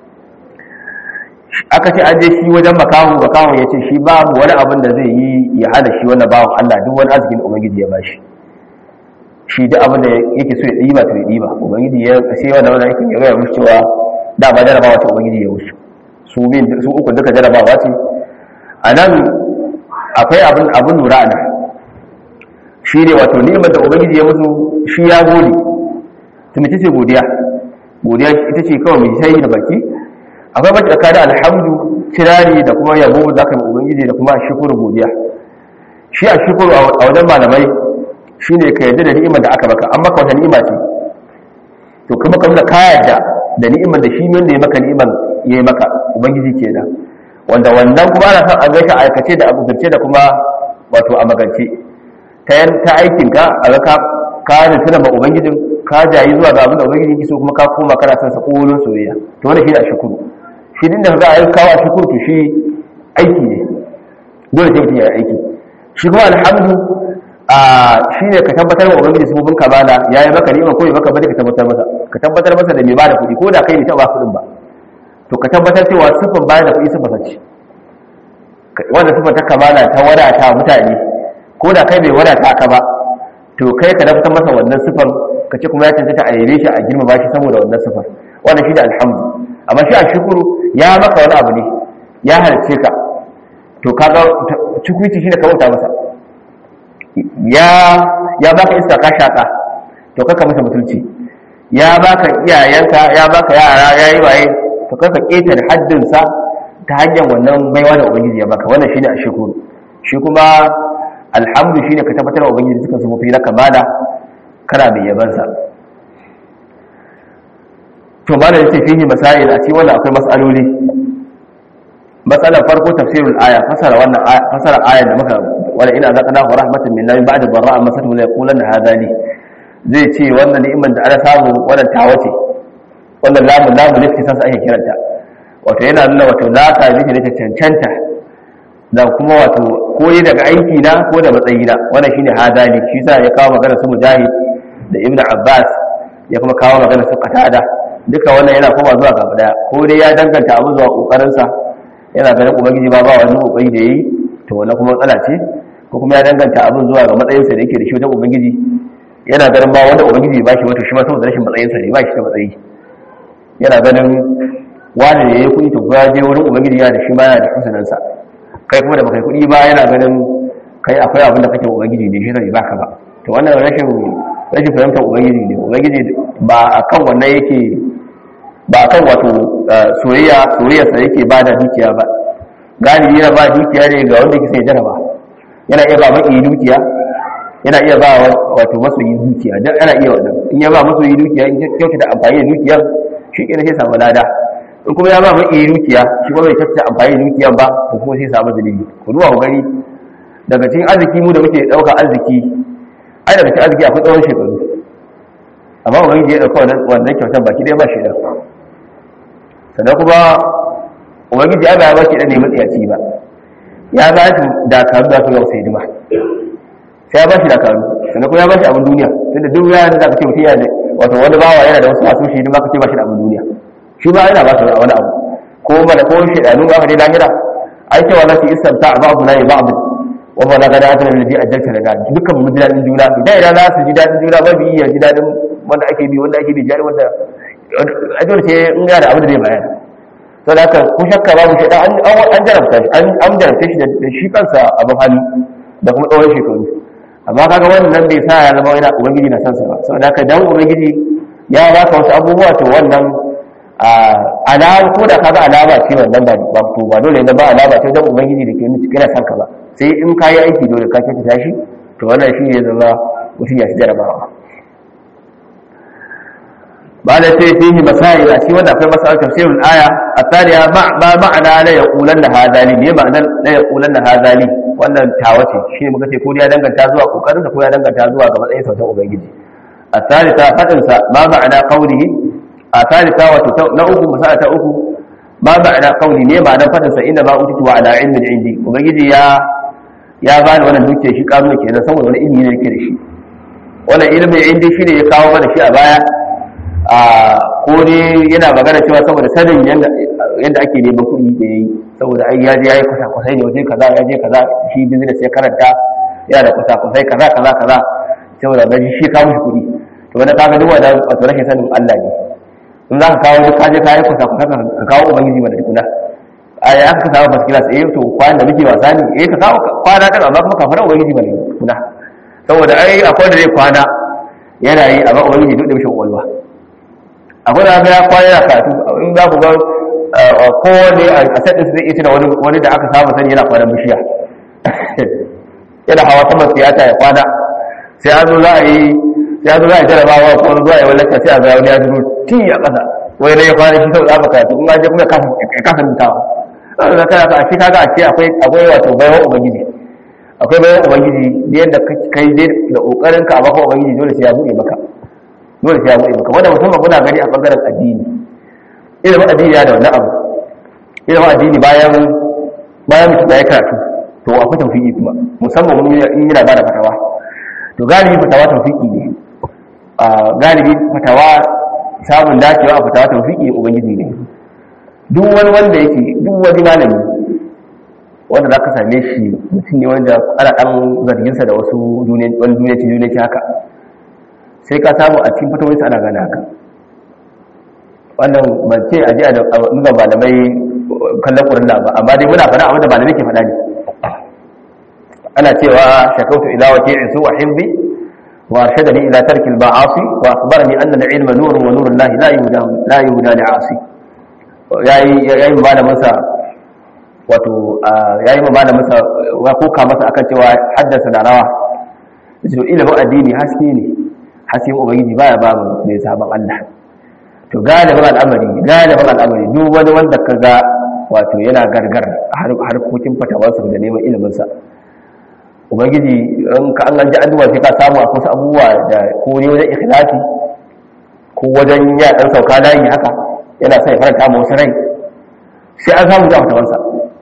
aka ce an je shi wajen makahu makahu ya ce shi babu wani abin da zai yi ya hada shi wannan bawan Allah duk wani arzikin da ubangiji ya bashi shi duk abin da yake so ya ɗiba to ya ɗiba ubangiji ya sai wannan wannan yake ya gaya musu cewa da ba jarabawa ce ubangiji ya wuce su bin su uku duka jarabawa ce a nan akwai abin abin lura a nan shi ne wato ni'imar da ubangiji ya musu shi ya gode tun ce godiya godiya ita ce kawai mai sai da baki akwai mace tsakanin alhamdu kirari da kuma yabo da aka yi ubangiji da kuma shukuru godiya shi a shukuru a wajen malamai shi ne ka yarda da ni'imar da aka baka an maka wata ni'ima ce to kuma ka nuna ka yarda da ni'imar da shi wanda ya maka ni'imar ya yi maka ubangiji kenan wanda wannan kuma ana son a gaishe aikace da abubance da kuma wato a magance ta yan ta aikinka a ga ka ka nufi da ubangijin ka jayi zuwa ga abin da ubangiji yake so kuma ka koma kana son sa kolon soyayya to wannan shi ne a shukuru shi din da za a yi kawo a shukuru to shi aiki ne dole sai mutum ya yi aiki shi kuma alhamdu a shi ne ka tabbatar wa ubangiji sabobin kamala ya yi maka ni'ima ko ya maka bane ka tabbatar masa ka tabbatar masa da mai bada kuɗi ko da kai ne ta ba kuɗin ba to ka tabbatar cewa sifan bayar da kuɗi sifa sace wanda sifan ta kamala ta wadata mutane ko da kai bai wadata ka ba to kai ka tabbatar masa wannan sifan ka ce kuma ya cancanta a yabe shi a girmama shi saboda wannan sifar wannan shi da alhamdu amma shi a shukuru ya maka wani abu ne ya halice ka to kaga cikuici shi ne ka bauta masa ya ya baka iska ka shaka to kaka masa mutunci ya baka iyayenka ya baka yara ya yi waye to kaka keta da haddinsa ta hanyar wannan baiwa da ubangiji ya baka wannan shine a shukuru shi kuma alhamdu shine ka tabbatar wa ubangiji suka sufofi na kamala kana mai yabansa to ma da yace fihi masail a cikin wannan akwai mas'aloli matsalar farko tafsirul aya fasara wannan fasara ayar da muka wala ina zaqana wa rahmatan minna min ba'da dharra masatu la yaqulanna hadha li zai ce wannan ni'imar da ana samu wannan tawa ce wannan lamu lamu ne kisan sa ake kiranta wato yana nuna wato la ta ji ne ta cancanta da kuma wato koyi daga aiki na ko da matsayi na wannan shine hadali shi yasa ya kawo magana su mujahid da ibn abbas ya kuma kawo magana su qatada duka wannan yana koma zuwa gaba daya ko dai ya danganta abu zuwa kokarin sa yana ganin ubangiji ba ba wani kokari da yayi to wannan kuma matsala ce ko kuma ya danganta abin zuwa ga matsayin sa da yake da shi wajen ubangiji yana ganin ba wanda ubangiji ba shi wato shi ma saboda rashin matsayin sa ne ba shi da matsayi yana ganin wani da yayi kuɗi to ya je wurin ubangiji ya da shi ma yana da kusunan sa kai kuma da baka kuɗi ba yana ganin kai akwai abin da kake ubangiji ne shi zai baka ba to wannan rashin rashin fahimtar ubangiji ne ubangiji ba akan wannan yake ba akan wato soyayya soyayya sa yake ba da dukiya ba galibi yana ba dukiya ne ga wanda yake sai jaraba yana iya ba maki dukiya yana iya ba wato masoyi dukiya dan yana iya wannan in ya ba masoyi dukiya in kyautata amfani da dukiyar shi kenan sai samu lada in kuma ya ba maki dukiya shi kuma bai kyautata amfani da dukiyar ba to kuma sai samu zulubi ku duba ku gani daga cikin arziki mu da muke dauka arziki ai daga cikin arziki akwai tsawon shekaru amma ubangiji ya dauka wannan kyautar baki ɗaya ba shi da sannan kuma ubangiji ya ba shi da ne matsiyaci ba ya ba shi dakaru da su yau sai dima sai ya ba shi dakaru sannan kuma ya ba shi abin duniya tunda duk ya da ka ce mutum yana da wato wani bawa yana da wasu masu shi dima ka ce ba shi da abin duniya shi ba yana ba shi da wani abu ko mana ko shi da nuna aka dai lahira ai cewa za su istamta a ba'adu na yi ba'adu wa ma laqad atana alladhi ajjalta lana dukkan mu dadin juna idan idan za su ji dadin juna ba bi ya ji dadin wanda ake bi wanda ake bi jari wanda ajiyar ce in ga da abin da zai bayar to da ku shakka babu shi an an jarabta shi an an jarabta shi da shi kansa abin hali da kuma tsawon shekaru amma kaga wannan bai sa ya zama yana ubangiji na san sa ba saboda haka dan ubangiji ya baka wasu abubuwa to wannan alama ko da kaga alama ce wannan ba to ba dole ne ba alama ce dan ubangiji da ke nuna cikin san ka ba sai in kayi aiki dole ka kyautata shi to wannan shi ne zama mutum ya shi jarabawa ba da sai fihi masail a cikin wanda akwai masail tafsirul aya athaniya ma ma'ana la yaqulanna hadali ne ma'ana la yaqulanna hadali wannan tawace shi ne muka ce ko ya danganta zuwa kokarin sa ko ya danganta zuwa ga matsayin sautan ubangiji athalitha fadin sa ma ma'ana qawlihi athalitha wato na uku masala ta uku ma ma'ana qawli ne ma'ana fadin sa inna ma utitu ala ilmin indi ubangiji ya ya bani wannan duke shi kazo kenan saboda wani ilimi ne yake da shi wannan ilimin indi shi ne ya kawo mana shi a baya a ko ne yana magana cewa saboda sanin yadda ake neman kuɗi da ya yi saboda ai ya je ya yi kwasa-kwasai ne waje kaza ya je kaza shi business ya karanta yana da kwasa-kwasai kaza kaza kaza saboda gaji shi kawo shi kuɗi to wanda kaga duk wanda wato rashin sanin Allah ne in za ka kawo duk kaje ka yi kwasa-kwasai ka kawo ubangiji mana tukuna a ya aka samu first class eh to kwana da muke wasa ne eh ka kawo kwana kan amma kuma kafara ubangiji mana tukuna saboda ai akwai da zai kwana yana yi amma ubangiji duk da mishi kwakwalwa akwai da ya kwana yana karatu in za ku ga kowane a sadin zai iya tuna wani da aka saba sani yana kwanan bishiya yana hawa saman siyasa ya kwana sai an zo za a yi sai an zo za a yi jarabawa ko wani zuwa ya wallata sai a ga wani ya zuro ti a ƙasa wani ne ya kwana shi sau tsaba karatu in je kuma ya kasa mutawa ɗan da kana a shi kaga a ce akwai akwai wato baiwa ubangiji akwai baiwa ubangiji yadda kai dai da ƙoƙarin ka a baka ubangiji dole sai ya buɗe maka dole sai ya buɗe maka wanda musamman muna gani a ɓangaren addini ilimin addini ya da wani abu ilimin addini bayan bayan mutum ya yi karatu to akwai tawfiki kuma musamman mun in yana ba da fatawa to galibi fatawa tawfiki ne a galibi fatawa samun dacewa a fatawa tawfiki ubangiji ne duk wani wanda yake duk wani malami wanda za ka same shi mutum ne wanda ana ɗan zarginsa da wasu wani duniyaci duniyaci haka sai ka samu a cikin fatawarsa ana gane haka wannan ban ce a ji a nuna malamai kallon ƙurin ba amma dai muna faɗa abinda malamai ke faɗa ne ana cewa shakautu ila wa ke isu wa himbi wa shadani ila tarkil ma'asi wa akhbarani anna al-ilma nurun wa nurun lahi la yuhda la yuhda li asi yayi yayi malamin sa wato yayi malamin sa wa koka masa akan cewa haddasa da rawa to ilimin addini haske ne hasken ubangiji baya ba mu mai sabon Allah to galibin al'amari galibin al'amari duk wani wanda ka ga wato yana gargar harkokin fatawarsa da neman iliminsa ubangiji in ka an ji addu'a sai ka samu a kusa abubuwa da ko ne wajen ikhlasi ko wajen ya dan sauka layi haka yana sai faranta mu wasu rai sai an samu da fatawarsa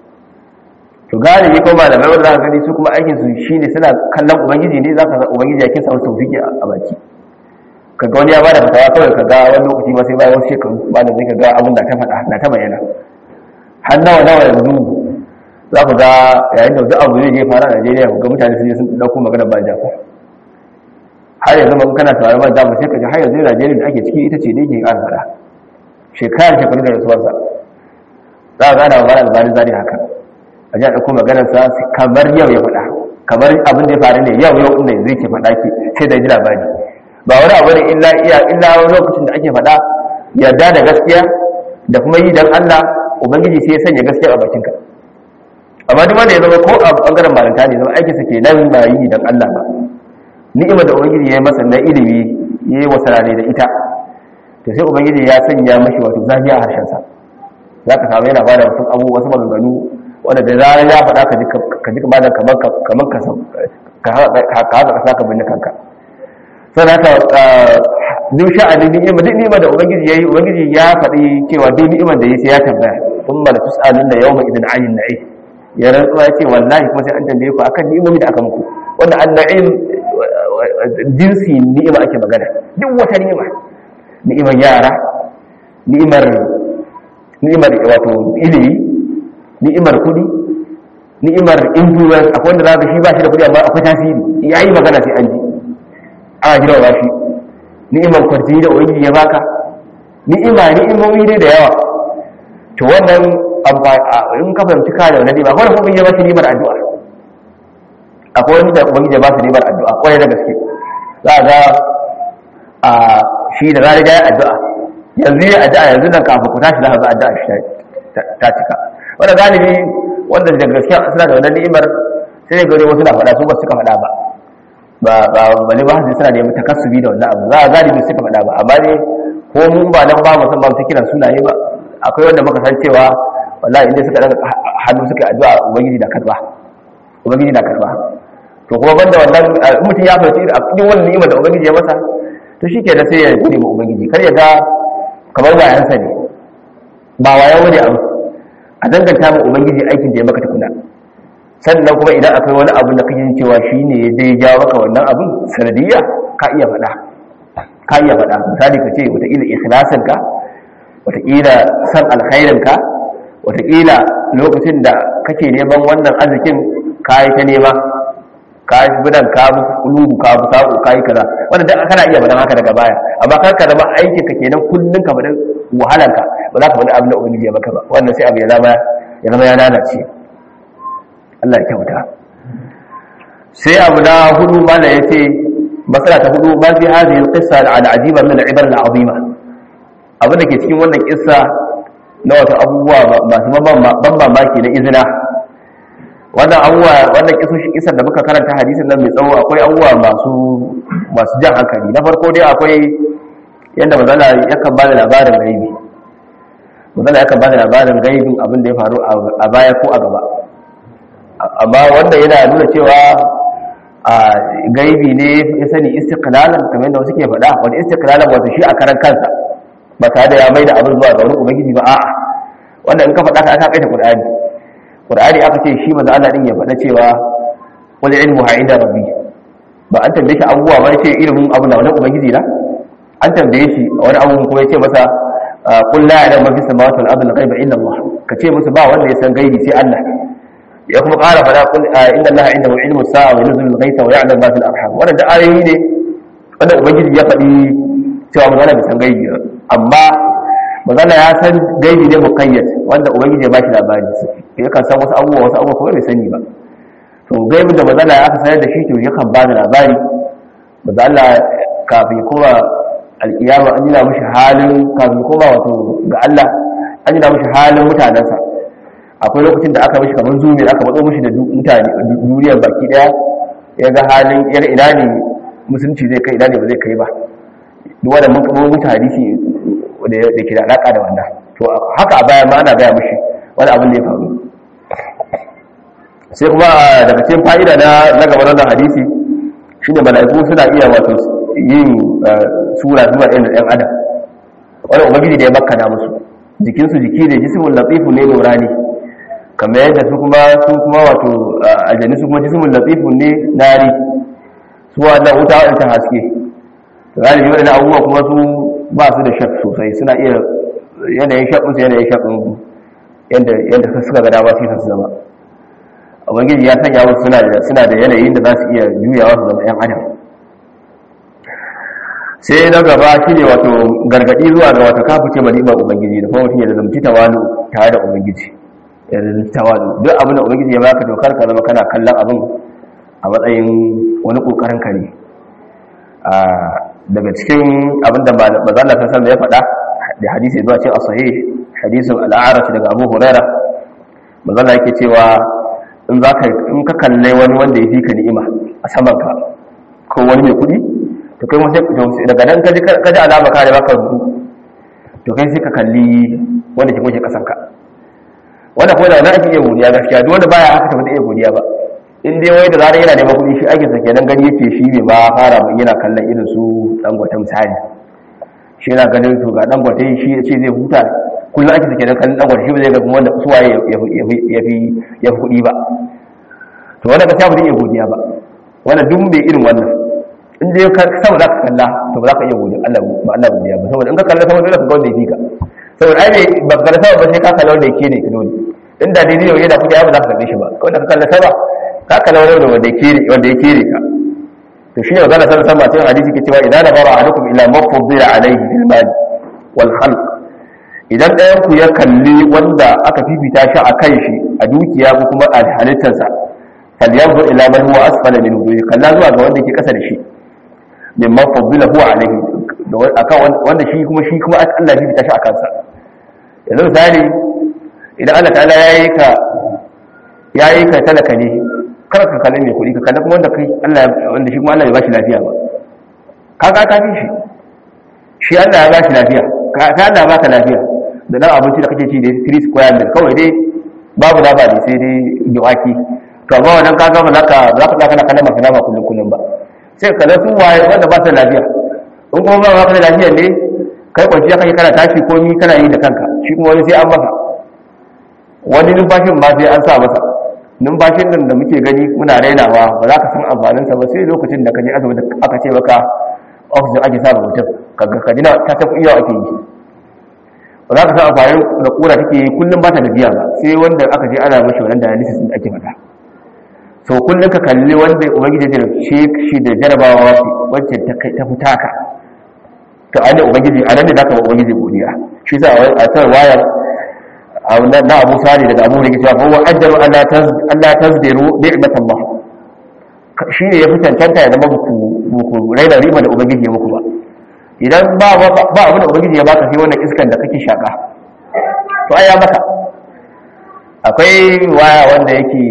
to galibi ko malamai wanda za ka gani su kuma aikin su shine suna kallon ubangiji ne za ka ga ubangiji ya kinsa wasu tawfiki a baki kaga wani ya bada fatawa kawai kaga wani lokaci ma sai bayan wasu shekaru ba da zai kaga abin da ta faɗa na ta bayyana har nawa nawa yanzu za ku ga yayin da duk abu zai je fara a Najeriya ga mutane sun je sun dauko magana ba jafa har yanzu mun kana tare ba da mu sai kaji har yanzu Najeriya da ake ciki ita ce da yake ƙara faɗa shekara shekaru da rasuwarsa za ka gana wa albarin zari haka a ji a ɗauko maganarsa kamar yau ya faɗa kamar abin da ya faru ne yau yau inda zai ke faɗa ke sai da ji labari ba wani abu ne illa iya illa wani lokacin da ake faɗa yarda da gaskiya da kuma yi dan Allah ubangiji sai ya sanya gaskiya a bakinka a amma duk wanda ya zama ko a bangaren malanta ne zama aikinsa ke nan ba yi dan Allah ba ni'imar da ubangiji ya yi masa na ilimi ya yi wasarare da ita to sai ubangiji ya sanya mashi wato zafi a harshensa za ka samu yana bada wasu abu wasu maganganu wanda da zarar ya faɗa ka ji ka ji kamar kamar kamar ka ka haka kasa ka binne kanka sannan haka duk sha'ani ni'ima duk ni'ima da ubangiji yayi ubangiji ya faɗi cewa duk ni'imar da yayi sai ya tambaya thumma la tus'alunna yawma idin 'anil na'im ya rantsuwa ya ce wallahi kuma sai an tambaye ku akan ni'imomi da aka muku wanda an-na'im jinsi ni'ima ake magana duk wata ni'ima ni'imar yara ni'imar ni'imar wato ilimi ni'imar kudi ni'imar influence akwai wanda zaka shi ba shi da kudi amma akwai tasiri yayi magana sai an ji ana jira ba shi ni'imar kwarji da ubangiji ya baka ni'ima ni'imomi dai da yawa to wannan in ka fahimci ka da wannan ni'ima akwai wanda ubangiji ya ba shi ni'imar addu'a akwai wani da ubangiji ya ba shi ni'imar addu'a kwarai da gaske za ga a shi da zarar ya addu'a yanzu ya addu'a yanzu nan kafin ku tashi za ka ga addu'a shi ta cika wanda galibi wanda da gaskiya suna da wannan ni'imar sai ga wasu na faɗa su ba suka faɗa ba ba ba bale ba sai suna neman takassubi da wannan abu za a galibi suka faɗa ba amma ne ko mun ba nan ba musamman ta kiran sunaye ba akwai wanda muka san cewa wallahi inda suka daga hannu suka addu'a ubangiji na karba ubangiji na karba to kuma banda wannan mutum ya fahimci a cikin wannan ni'imar da ubangiji ya masa to shike da sai ya gode ma ubangiji kar ya ga kamar wayansa ne ba wayan wani abu a danganta ma ubangiji aikin da ya maka tukuna sannan kuma idan akwai wani abu da kake cewa shi ne ya dai jawo maka wannan abin sanadiyya ka iya faɗa ka iya faɗa misali ka ce wataƙila ikhlasin ka wataƙila san alkhairin ka wataƙila lokacin da kake neman wannan arzikin ka yi ta nema ka yi bidan ka bi kulubu ka bi sako ka yi kaza wanda da kana iya faɗan haka daga baya amma kar ka zama aikin ka kenan kullun ka faɗin wahalan ka ba za ka faɗi abin da ubangiji ya maka ba wannan sai abu ya zama ya zama ya lalace Allah ya kyauta sai abu na hudu mana ya ce masala ta hudu ba fi hadhihi alqissa al'ajiba min al'ibar al'azima abin da ke cikin wannan kissa na wata abubuwa masu ban mamaki na izina wannan abubuwa wannan kisoshin kisar da muka karanta hadisin nan mai tsawo akwai abubuwa masu masu jan hankali na farko dai akwai yadda mazala yakan ba da labarin gaibi mazala yakan ba da labarin gaibin abin da ya faru a baya ko a gaba amma wanda yana nuna cewa a gaibi ne ya sani istiqlalan kamar yadda wasu ke faɗa wani istiqlalan wato shi a karan kansa ba tare da ya mai da abin zuwa ga wani ubangiji ba a'a wanda in ka faɗa ka aka kaita qur'ani qur'ani aka ce shi manzo Allah din ya faɗa cewa wal ilmu inda rabbi ba an tambaye shi abubuwa ba ce ilimin abu na wani ubangiji na an tambaye shi wani abu kuma ya ce masa qul la ya'lamu ma fi samawati wal ardi ghaiba illa Allah ka ce musu ba wanda ya san gaibi sai Allah ya kuma ƙara fada kun inda Allah inda ilmu sa'a wa nuzul ghaita wa ya'lam ma fil arham wannan da ayoyi ne wanda ubangiji ya faɗi cewa magana bai san gaibi amma magana ya san gaibi ne muqayyad wanda ubangiji ya bashi labari ya kan san wasu abubuwa wasu abubuwa kuma bai sani ba to gaibin da mazala ya aka sanar da shi to yakan ba da labari maza Allah kafin kuma alƙiyama an jina mashi halin kafin kuma wato ga Allah an jina mashi halin mutanensa akwai lokacin da aka mashi kamar zumi aka matso mashi da mutane duniyar baki daya ya ga halin yar ina ne musulunci zai kai ina ne ba zai kai ba duk wanda mun kuma mutu hadisi da ke da alaka da wannan to haka a baya ma ana gaya mashi wani abin da ya faru sai kuma daga cikin fa'ida na na gaba wannan hadisi shine mala'iku suna iya wato yin sura zuwa ɗan ɗan adam wani ubangiji da ya bakkana musu jikinsu jiki da jismul latifu ne nurani kamar yadda su kuma su kuma wato aljani su kuma jismul latifu ne nari su wannan wuta wadda ta haske to galibi waɗannan abubuwa kuma su ba su da shak sosai suna iya yanayin shakun su yanayin shakun yadda yadda suka ga dama sai su zama ubangiji ya sanya wasu suna da suna da yanayin da za su iya juyawa su zama yan adam sai na gaba shine wato gargadi zuwa ga wato kafuce malimar ubangiji da kuma mutum ya zalunci tawalu tare da ubangiji ya zalunci tawalu duk abin da ubangiji ya baka dokar ka zama kana kallon abin a matsayin wani kokarin ka ne daga cikin abin da mazalla ta san da ya faɗa da hadisi zuwa cikin as-sahih hadisin al-a'raj daga Abu Hurairah mazalla yake cewa in za ka in ka kalle wani wanda ya fi ka ni'ima a saman ka ko wani mai kuɗi to kai wasu daga nan ka ji alama ka da baka rubu to kai sai ka kalli wanda ke kunshi kasan ka wanda kuma da wani ake iya godiya gaskiya duk wanda baya haka tafi da iya godiya ba in dai wai da zarar yana neman kuɗi shi ake sake nan gani yake shi bai ma fara ba yana kallon irin su dangote misali shi yana ganin to ga dangote shi ya ce zai huta kullum ake sake nan kallon dangote shi ba zai ga kuma wanda suwaye ya fi kuɗi ba to wanda ka samu iya godiya ba wannan duk bai irin wannan in dai ka sama za ka kalla to ba za ka iya godiya Allah ba Allah godiya ba saboda in ka kalla sama dole ka ga wanda yake ka saboda ai ba ka kalla sama ba sai ka kalla wanda yake ne ka dole in da dai yau yana kudi ba za ka kalle shi ba wanda ka kalla sama ka kalla wanda wanda yake ne wanda yake ne ka to shi ne magana san sama cikin hadisi ke cewa idan nazara ahadukum ila mafdila alayhi fil mal wal khalq idan ɗayan ku ya kalli wanda aka fifita shi a kan shi a dukiya ko kuma a halittarsa falyanzu ila man huwa asfala minhu kalla zuwa ga wanda yake kasa da shi mimman fadila huwa alaihi akan wanda shi kuma shi kuma Allah ya fita shi akan sa yanzu misali idan Allah ta'ala yayi ka yayi ka talaka ne kar ka kalle mai kuɗi ka kalle kuma wanda kai Allah wanda shi kuma Allah ya bashi lafiya ba ka ka ka fi shi shi Allah ya bashi lafiya ka ka Allah baka lafiya da dan abinci da kake ci da 3 square meal kawai dai babu da ba ne sai dai giwaki to amma wannan ka ga malaka za ka kana kallon maka nama kullun kullun ba sai ka su waye wanda ba su lafiya in kuma ba ka da lafiya ne kai kwanciya kake kana tashi ko ni kana yi da kanka shi kuma wani sai an masa wani numfashin ba sai an sa masa numfashin nan da muke gani muna rainawa ba za ka san amfanin sa ba sai lokacin da ka je asibiti aka ce maka oxygen ake sa mutum kaga ka dina ta tafi iya ake yi ba za ka san amfanin da kura take yi kullum ba ta gajiya ba sai wanda aka je ana mashi wannan dialysis din ake mata so kullum ka kalli wanda ubangiji ya ce shi da jarabawa wacce ta fita ka to an da ubangiji a nan da zaka ba ubangiji godiya shi sa a tsar wayar na abu sani daga abu rike cewa huwa ajru alla taz alla tazdiru ni'mat Allah shi ne ya fi cancanta ya zama buku buku raina riba da ubangiji ya muku ba idan ba ba abin da ubangiji ya baka sai wannan iskan da kake shaka to ai ya maka akwai waya wanda yake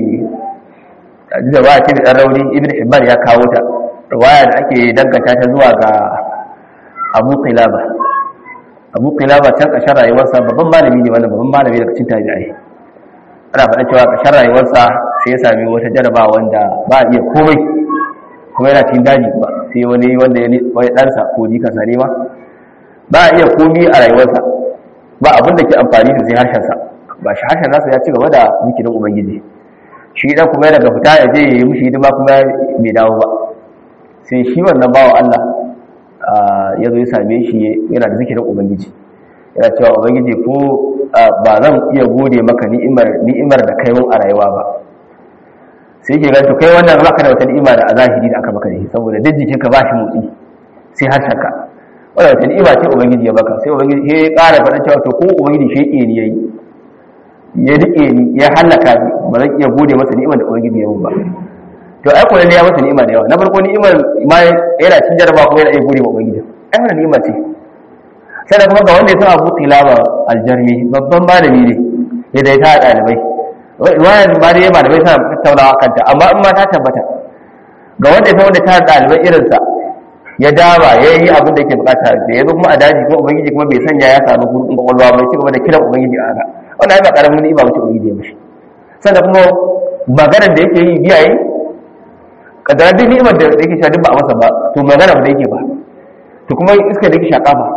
da ba ce da ɗan rauni ibn hibban ya kawo ta riwaya da ake danganta ta zuwa ga abu qilaba abu qilaba can ƙarshen rayuwarsa babban malami ne wannan babban malami daga cikin tabi'ai ana faɗa cewa ƙarshen rayuwarsa sai ya sami wata jaraba wanda ba a iya komai kuma yana cikin daji ba sai wani wanda ya wani ɗansa ko jikansa ne ma ba a iya komai a rayuwarsa ba abin da ke amfani da sai harshensa ba shi harshen nasa ya ci gaba da zikirin ubangiji shi dan kuma daga fita ya je yi mushi hidima kuma bai dawo ba sai shi wannan bawa Allah ya zo ya same shi yana da zikirin ubangiji yana cewa ubangiji ko ba zan iya gode maka ni'imar ni'imar da kai mun a rayuwa ba sai yake ga to kai wannan baka da wata ni'ima da a zahiri da aka maka ne saboda duk jikinka ba shi motsi sai harshenka wannan wata ni'ima ce ubangiji ya baka sai ubangiji ya ƙara faɗa cewa to ko ubangiji shi ne yayi ya rike ni ya halaka ni ba zan iya gode masa ni'imar da ubangiji ya mun ba to ai kullun ya masa ni'ima da yawa na farko ni'imar ma yana cin jaraba kuma yana iya gode wa ubangiji ai wannan ni'ima ce sai kuma ga wanda ya san Abu Tilaba aljarmi babban malami ne ya da ta dalibai wayan ba dai malamai suna tattaunawa kanta amma in ma ta tabbata ga wanda ya san wanda ta dalibai irin sa ya daba ya yi abin da yake bukata da ya zo kuma a daji kuma ubangiji kuma bai sanya ya samu gurbin kwakwalwa bai ci gaba da kiran ubangiji a haka wannan ai ba karamin ni'ima bace ubangiji ya mishi sannan kuma maganar da yake yi biya yi kadara duk ni'imar da yake sha duk ba a masa ba to magana ba da yake ba to kuma iska da yake shaka ba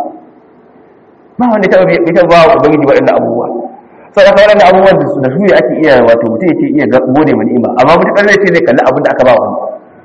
ba wanda ta bai ta ba ubangiji waɗannan abubuwa sai da waɗannan abubuwan da su da su ne ake iya wato mutum yake iya gode ma ni'ima amma mutum zai ce zai kalli abin da aka ba wani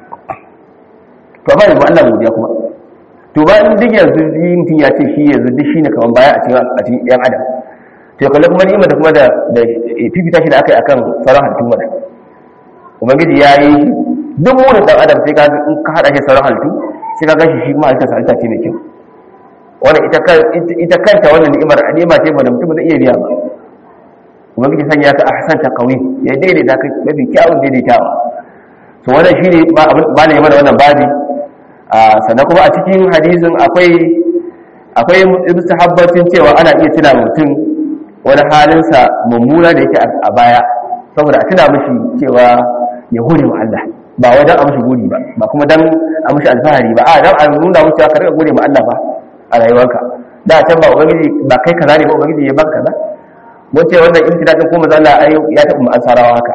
to ba yanzu Allah godiya kuma to ba in duk yanzu mutum ya ce shi yanzu duk shine kaman baya a cikin a cikin yan adam to kalli kuma ni'ima da kuma da da fifita shi da aka yi akan sauran halittun mata ubangiji ya yi duk wani dan adam sai ka in ka hada shi sauran halittu sai ka gashi shi kuma halittar halitta ce mai kyau wannan ita ita kanta wannan ni'imar ni'ima ce ba da mutum zai iya biya ba ubangiji sanya ka ahsan taqwim ya daidaita ka mafi kyawun daidaitawa to wannan shine ba ne mana wannan babi sannan kuma a cikin hadisin akwai akwai mustahabbacin cewa ana iya tuna mutum wani halinsa mummuna da yake a baya saboda a tuna mishi cewa ya gode wa Allah ba wajen a mishi gode ba ba kuma dan a mishi alfahari ba a dan a nuna mishi ka rika gode ma Allah ba a rayuwarka da can ba ubangiji ba kai kaza ne ba ubangiji ya baka kaza mun ce wannan imtinan din ko manzo Allah ya taɓa mu ansarawa haka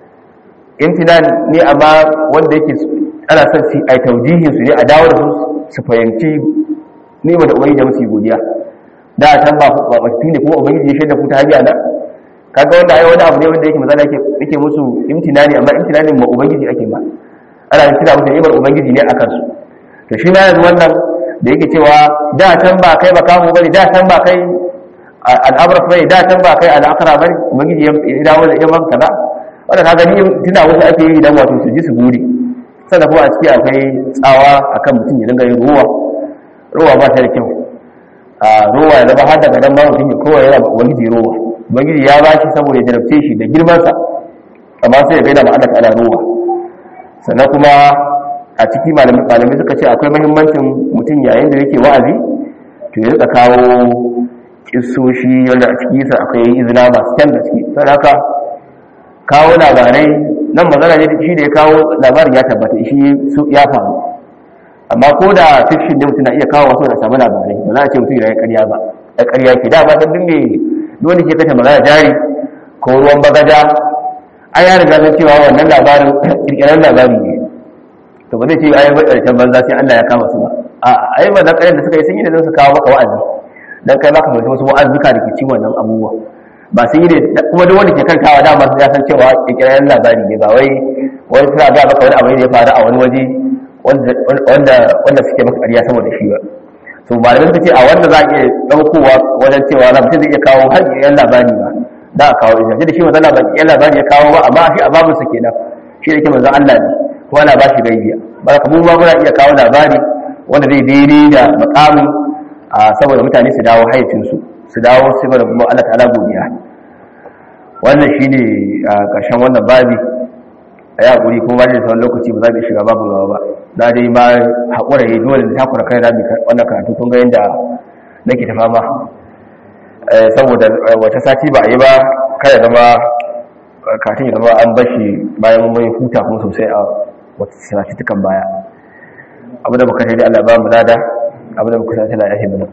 imtinan ne amma wanda yake ana son su ai taujihin su ne a dawo da su su fahimci nima da ubangiji da musu godiya da can ba ba ba ne kuma ubangiji ya shaida ku ta hanya na kaga wanda ai wani abu ne wanda yake manzo yake yake musu imtinani amma imtinanin ma ubangiji ake ba ana yin kira musu ni'imar ubangiji ne akan su to shi ma yanzu wannan da yake cewa da can ba kai ba kamu bane da can ba kai al'amra bane da can ba kai al'akara bane ubangiji ya dawo da yaman kaza wanda ka gani tuna wasu ake yi dan wato su ji su gode sannan kuma a ciki akwai tsawa akan mutum ya dinga yin ruwa ruwa ba ta da kyau a ruwa ya zama har daga dan ba mutum ya kowa yana ubangiji ruwa ubangiji ya ba shi saboda ya jarabce shi da girmansa amma sai ya gaida ma Allah ta'ala ruwa sannan kuma a ciki malamai suka ce akwai mahimmancin mutum yayin da yake wa'azi to ya rika kawo kissoshi wanda a ciki sa akwai izina masu kyan da ciki sai haka kawo labarai nan magana ne shi da ya kawo labarin ya tabbata shi ya faru amma ko da fiction ne mutum na iya kawo wasu da samu labarai ba za a ce mutum ya karya ba ya karya ke da ba ta dinne dole ke kashe magana jari ko ruwan bagaja an ya riga zan cewa wannan labarin kirkirar labari ne to ba zai ce ayi wadda banza sai Allah ya kama su ba a ayi ba zan da suka yi sun yi da su kawo maka wa'azi dan kai maka mutum wasu wa'azuka da ke ci wannan abubuwa ba sun yi ne kuma duk wanda ke kankawa dama sun ya san cewa kirkirar labari ne ba wai wani suna ga maka wani abu ne da ya faru a wani waje wanda wanda suke maka ƙarya saboda shi ba to malamai suka ce a wanda za a iya ɗaukowa wajen cewa na mutum zai iya kawo har yan labari ba da a kawo isa da shi manzon labari yan labari ya kawo ba amma shi a babu su kenan shi da ke manzon Allah ne kuma ana ba shi gaibiya ba ka mu ma muna iya kawo labari wanda zai daidai da makamin a saboda mutane su dawo hayyacinsu su dawo su da kuma Allah ta'ala godiya wannan shine a ƙarshen wannan babi a yi haƙuri kuma ba da sauran lokaci ba za mu shiga babu gaba ba na dai ma haƙura ya dole da takura kai na wannan karatu kun ga yadda nake ta fama saboda wata sati ba a yi ba kada zama katin ya zama an bashi bayan mai huta kuma sosai a wata sati tukan baya abu da muka sai da Allah ba mu lada abu da muka sai da ya mana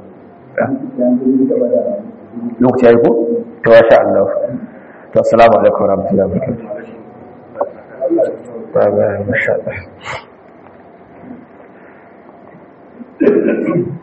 lokaci ya yi ko? to wa sha Allah to assalamu alaikum warahmatullahi wabarakatuh Bye bye, mashallah.